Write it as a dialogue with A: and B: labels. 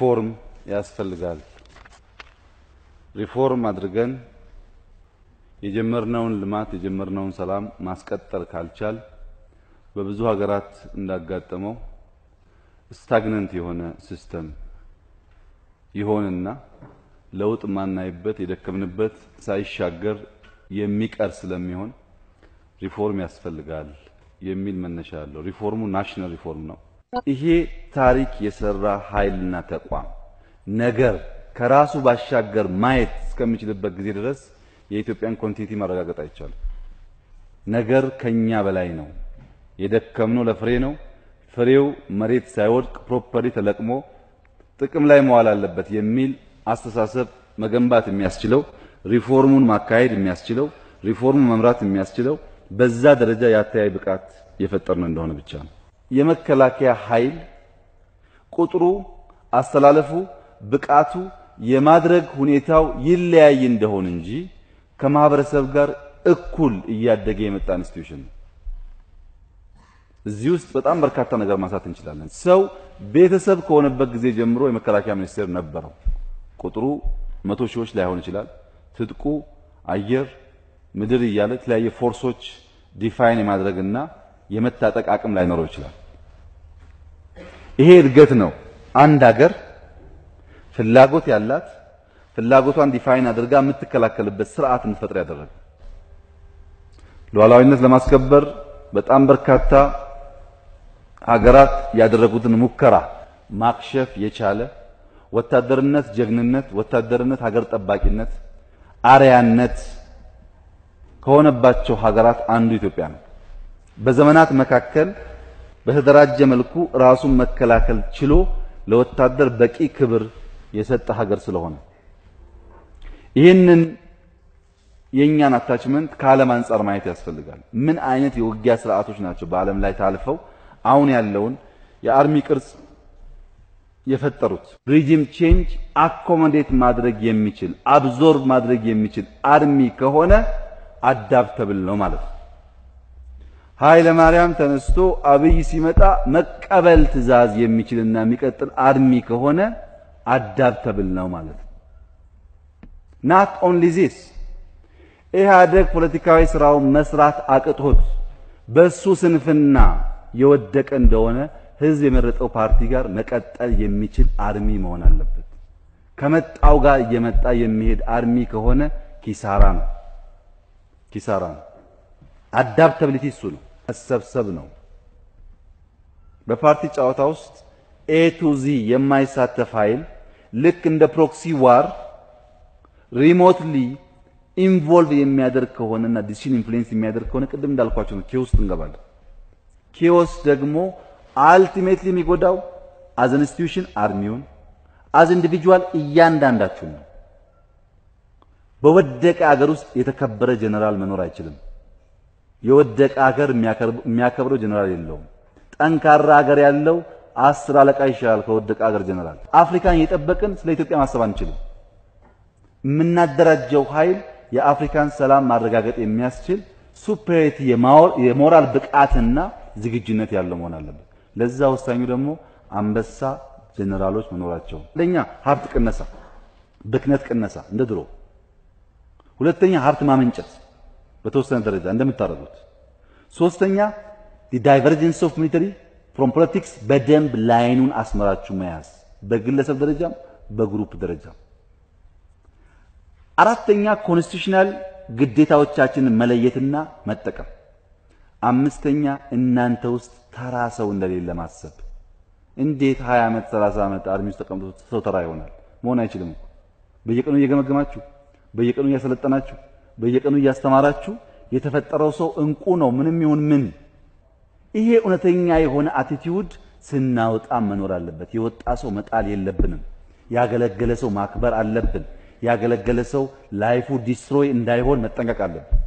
A: ሪፎርም ያስፈልጋል። ሪፎርም አድርገን የጀመርነውን ልማት የጀመርነውን ሰላም ማስቀጠል ካልቻል በብዙ ሀገራት እንዳጋጠመው ስታግነንት የሆነ ሲስተም ይሆንና ለውጥ ማናይበት የደከምንበት ሳይሻገር የሚቀር ስለሚሆን ሪፎርም ያስፈልጋል የሚል መነሻ አለው። ሪፎርሙ ናሽናል ሪፎርም ነው። ይሄ ታሪክ የሰራ ኃይልና ተቋም ነገር ከራሱ ባሻገር ማየት እስከሚችልበት ጊዜ ድረስ የኢትዮጵያን ኮንቲኒቲ ማረጋገጥ አይቻልም። ነገር ከኛ በላይ ነው። የደከምነው ለፍሬ ነው። ፍሬው መሬት ሳይወድቅ ፕሮፐርሊ ተለቅሞ ጥቅም ላይ መዋል አለበት የሚል አስተሳሰብ መገንባት የሚያስችለው ሪፎርሙን ማካሄድ የሚያስችለው ሪፎርሙን መምራት የሚያስችለው በዛ ደረጃ የአተያይ ብቃት የፈጠርነው እንደሆነ ብቻ ነው። የመከላከያ ኃይል ቁጥሩ፣ አስተላለፉ፣ ብቃቱ የማድረግ ሁኔታው ይለያይ እንደሆን እንጂ ከማህበረሰብ ጋር እኩል እያደገ የመጣ ኢንስቲትዩሽን ነው። እዚህ ውስጥ በጣም በርካታ ነገር ማንሳት እንችላለን። ሰው ቤተሰብ ከሆነበት ጊዜ ጀምሮ የመከላከያ ሚኒስቴር ነበረው። ቁጥሩ መቶ ሺዎች ላይሆን ይችላል። ትጥቁ አየር፣ ምድር እያለ የተለያየ ፎርሶች ዲፋይን የማድረግና የመታጠቅ አቅም ላይኖረው ይችላል። ይሄ እድገት ነው። አንድ ሀገር ፍላጎት ያላት ፍላጎቷን ዲፋይን አድርጋ የምትከላከልበት ስርዓት እንድትፈጥር ያደረገ ሉዓላዊነት ለማስከበር በጣም በርካታ ሀገራት ያደረጉትን ሙከራ ማክሸፍ የቻለ ወታደርነት ጀግንነት፣ ወታደርነት ሀገር ጠባቂነት አርያነት ከሆነባቸው ሀገራት አንዱ ኢትዮጵያ ነው። በዘመናት መካከል በተደራጀ መልኩ ራሱን መከላከል ችሎ ለወታደር በቂ ክብር የሰጠ ሀገር ስለሆነ ይህንን የእኛን አታችመንት ከዓለም አንጻር ማየት ያስፈልጋል። ምን አይነት የውጊያ ስርዓቶች ናቸው በዓለም ላይ ታልፈው አሁን ያለውን የአርሚ ቅርጽ የፈጠሩት? ሪጂም ቼንጅ አኮሞዴት ማድረግ የሚችል አብዞርብ ማድረግ የሚችል አርሚ ከሆነ አዳፕተብል ነው ማለት ነው። ኃይለ ማርያም ተነስቶ አብይ ሲመጣ መቀበል ትዕዛዝ የሚችልና የሚቀጥል አርሚ ከሆነ አዳፕተብል ነው ማለት ነው። ናት ኦንሊ ዚስ ኢህአደግ ፖለቲካዊ ስራውን መስራት አቅቶት በሱ ስንፍና የወደቀ እንደሆነ ህዝብ የመረጠው ፓርቲ ጋር መቀጠል የሚችል አርሚ መሆን አለበት። ከመጣው ጋር እየመጣ የሚሄድ አርሚ ከሆነ ኪሳራ ነው፣ ኪሳራ ነው። አዳፕታቢሊቲ እሱ ነው፣ መሰብሰብ ነው። በፓርቲ ጨዋታ ውስጥ ኤ ቱ ዚ የማይሳተፍ ኃይል ልክ እንደ ፕሮክሲ ዋር ሪሞትሊ ኢንቮልቭ የሚያደርግ ከሆነና ዲሲሽን ኢንፍሉዌንስ የሚያደርግ ከሆነ ቅድም እንዳልኳቸው ነው ኬዎስ እንገባለን። ኬዎስ ደግሞ አልቲሜትሊ የሚጎዳው አዝ ኢንስቲትዩሽን አርሚውን አዝ ኢንዲቪጁዋል እያንዳንዳችሁ ነው። በወደቀ አገር ውስጥ የተከበረ ጀነራል መኖር አይችልም። የወደቀ አገር የሚያከብረው ጀነራል የለውም። ጠንካራ አገር ያለው አስር አለቃ ይሻላል ከወደቀ አገር ጀነራል። አፍሪካን እየጠበቅን ስለ ኢትዮጵያ ማሰብ አንችልም። የምናደራጀው ኃይል የአፍሪካን ሰላም ማረጋገጥ የሚያስችል ሱፐሪቲ የሞራል ብቃትና ዝግጁነት ያለው መሆን አለበት። ለዛ ወሳኙ ደግሞ አንበሳ ጀነራሎች መኖራቸው። አንደኛ ሀብት ቅነሳ፣ ብክነት ቅነሳ እንደ ድሮ። ሁለተኛ ሀብት ማመንጨት በተወሰነ ደረጃ እንደምታደርጉት። ሶስተኛ ዳይቨርጀንስ ኦፍ ሚሊተሪ ፍሮም ፖለቲክስ በደንብ ላይኑን አስመራችሁ መያዝ በግለሰብ ደረጃም በግሩፕ ደረጃም። አራተኛ ኮንስቲቱሽናል ግዴታዎቻችንን መለየትና መጠቀም። አምስተኛ እናንተ ውስጥ ተራ ሰው እንደሌለ ማሰብ። እንዴት 20 ዓመት 30 ዓመት አርሚ ውስጥ ተቀምጦ ሰው ተራ ይሆናል? መሆን አይችልም። በየቀኑ እየገመገማችሁ፣ በየቀኑ እያሰለጠናችሁ፣ በየቀኑ እያስተማራችሁ የተፈጠረው ሰው እንቁ ነው ምንም ይሁን ምን። ይሄ እውነተኛ የሆነ አቲቲዩድ ስናወጣ መኖር አለበት። የወጣ ሰው መጣል የለብንም። ያገለገለ ሰው ማክበር አለብን። ያገለገለ ሰው ላይፉ ዲስትሮይ እንዳይሆን መጠንቀቅ አለብን።